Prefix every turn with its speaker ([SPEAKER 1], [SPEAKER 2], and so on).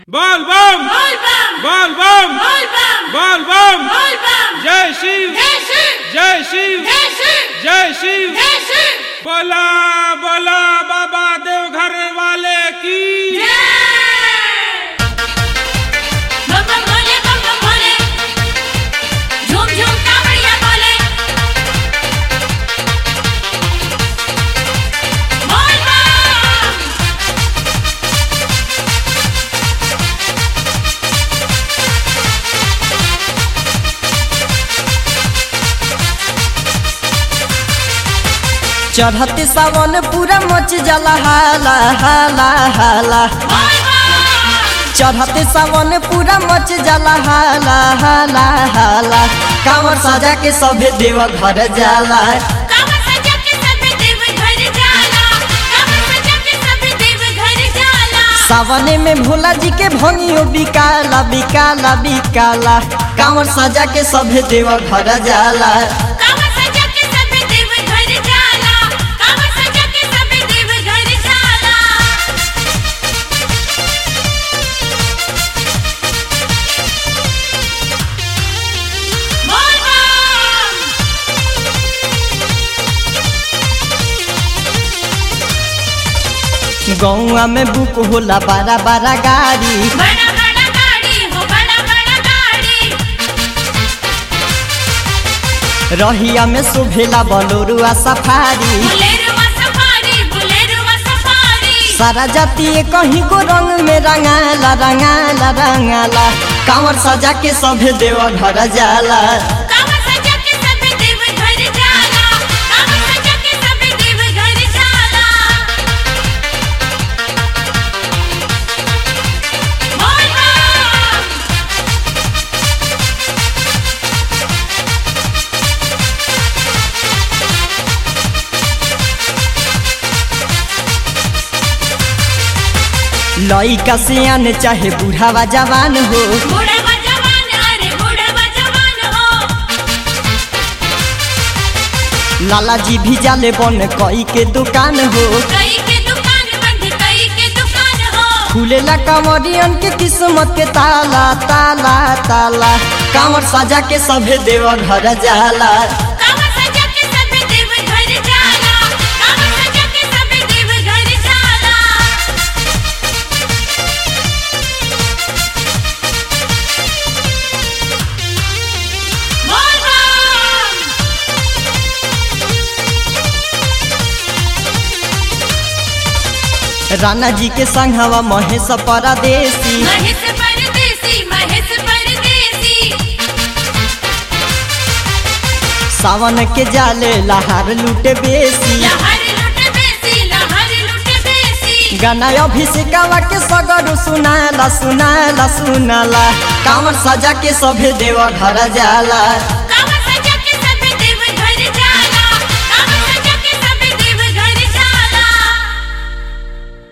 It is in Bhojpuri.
[SPEAKER 1] बोल बम
[SPEAKER 2] बोल बम
[SPEAKER 1] बोल बम
[SPEAKER 2] बोल बम
[SPEAKER 1] बोल बम
[SPEAKER 2] बोल बम
[SPEAKER 1] जय शिव
[SPEAKER 2] जय शिव
[SPEAKER 1] जय शिव
[SPEAKER 2] जय शिव
[SPEAKER 1] जय शिव
[SPEAKER 2] जय शिव
[SPEAKER 1] बोला बोला बाबा देवघर वाले की
[SPEAKER 2] जय बम बम भोले बम बम भोले झूम झूम कावड़िया बोले बोल बम
[SPEAKER 3] चढ़ते सावन पूरा मच जाला हाला हाला हाला
[SPEAKER 2] बोल बम
[SPEAKER 3] चढ़ते सावन पूरा मच जाला हाला हाला हाला कांवर सजा के सभे देव घर जाला
[SPEAKER 2] कावर सजा के सभी देव घर जाला कावर सजा के सभी देव घर जाला
[SPEAKER 3] सावने में भोला जी के भंगियो बिकाला बिकाला बिकाला कांवर सजा के सभे देव घर जाला
[SPEAKER 2] कावर सजा के सभी देव घर जाला कावर सजा के सभी देव घर जाला बोल बम
[SPEAKER 3] गौआ में बुक होला बड़ा बड़ा गाड़ी
[SPEAKER 2] बड़ा बड़ा गाड़ी हो बड़ा बड़ा गाड़ी
[SPEAKER 3] रहिया में शोभेला बलोरुआ सफारी
[SPEAKER 2] बुलेरुआ सफारी बुलेरुआ सफारी
[SPEAKER 3] सारा जाति कहीं को रंग में रंगाला रंगाला रंगाला कांवर सजा के सभे देव घर जाला
[SPEAKER 2] कावर सजा के सभी देव घर जाला कावर सजा के सभी देव घर जाला बोल बम
[SPEAKER 3] लइका सियान चाहे बूढ़ावा जवान हो
[SPEAKER 2] बूढ़ा जवान अरे बूढ़ा जवान हो
[SPEAKER 3] लाला जी भी जाले बन कई के दुकान हो
[SPEAKER 2] कई के दुकान बंद कई के दुकान हो
[SPEAKER 3] खुलेला कांवरियन के किस्मत के ताला ताला ताला कांवर सजा के सभे देव घर जाला
[SPEAKER 2] कावर सजा के सभी देव घर जाला कावर सजा के सभी देव घर जाला बोल बम
[SPEAKER 3] राणा जी के संघवा महेश परदेसी
[SPEAKER 2] महेश परदेसी महेश परदेसी
[SPEAKER 3] सावन के जाले लहार लूटे बेसी
[SPEAKER 2] लहर लुट बेसी लहर लुट बेसी
[SPEAKER 3] गाना अभिषेकवा के सगर सुनाला सुनाला सुनाला कांवर सजा के सभे देव घर जाला
[SPEAKER 2] का